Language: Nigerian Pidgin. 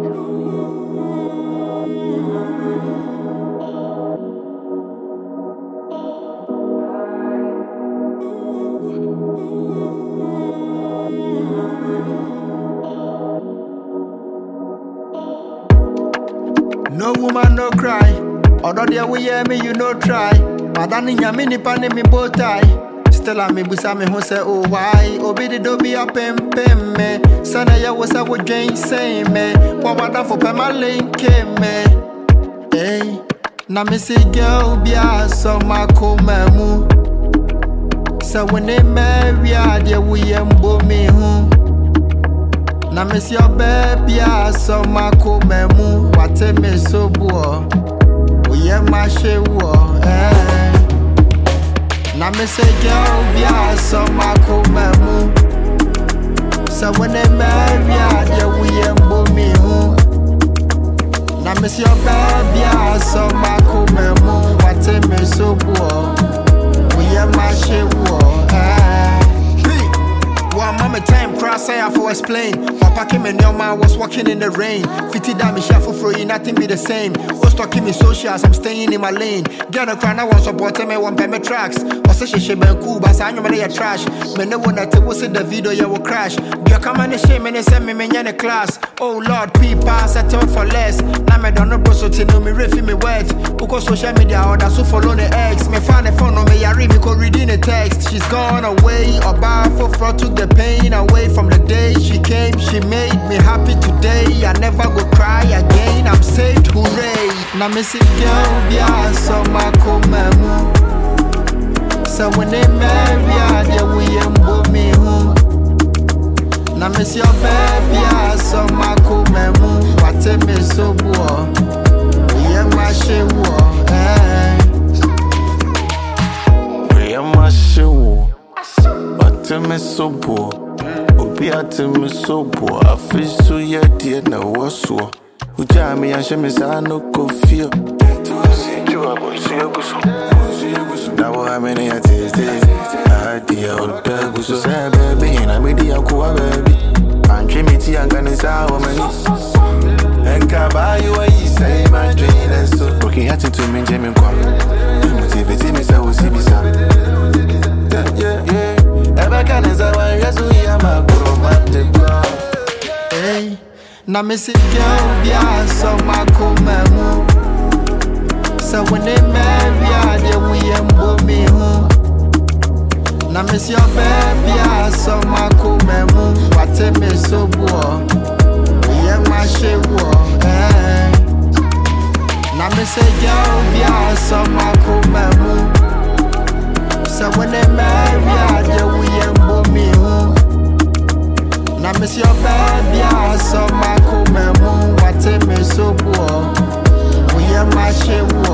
No woman, no cry. Although there we hear me, you no try. Madani nyami ni pane mi bow tie. Still a me busa me who say oh why Obi di do be a pem pem me Sana ya was a wo drain say me Wawada for pema link me Hey Na me say girl be a so ma ko mu So when they marry a dia we embo me hu Na me say your baby a so ma ko mu Wate me so bo We am my she wo eh na me say girl be a so ma ko mu So when they marry a dia we embo me hu Na me say your baby a so ma ko mu Wate me so bo We am my she wo eh One moment time cross I have to explain. Papa came in your man was walking in the rain. Fifty damn me shuffle for you, nothing be the same. Was talking me socials, I'm staying in my lane. Girl, no cry, I want support me one pay me tracks. Was a shit ben cool, but I know me your trash. Me no one that was in the video, you will crash. You come on the shame and send me me in the class. Oh Lord, people settle for less. Now me don't know bro, so to know me refi me wet. Because social media order so follow the ex. Me find the phone on me, I read me go reading the text. She's gone away, or bar for fraud took the pain away from the day she came. She made me happy today. I never go cry again. I'm saved, hooray. Now me see girl be a so ma mu. So when they marry, I dia we embo me hu. Now me see your baby a so ma mu. Wate me so bo. We am my she wo. Eh. Where my shoe? But me so poor. Obi ate me so poor. I feel so yeah, dear, na waso. Uja me and she me say I no go feel. Now what I'm in here today. I dear old dog so say baby, and I'm in the aqua baby. I'm dreaming tea and gonna say how many. And can buy you what you say, my dream and so. Broken heart into me, Jamie Kwam. Motivate me, so see me, sir. Yeah, yeah. Ever can as I want, yes, we are my guru, man, the God. Hey, na me see girl be a so ma mu. So when they marry, a dia we embo me hu. Na me see your baby a so ma mu. Wate me so bo. We am my she wo. Eh. Na me say girl be a so ma mu. So when they marry, a dia we embo me hu. Na me see your baby a so ma mu. Wate me so bo. We am my she wo.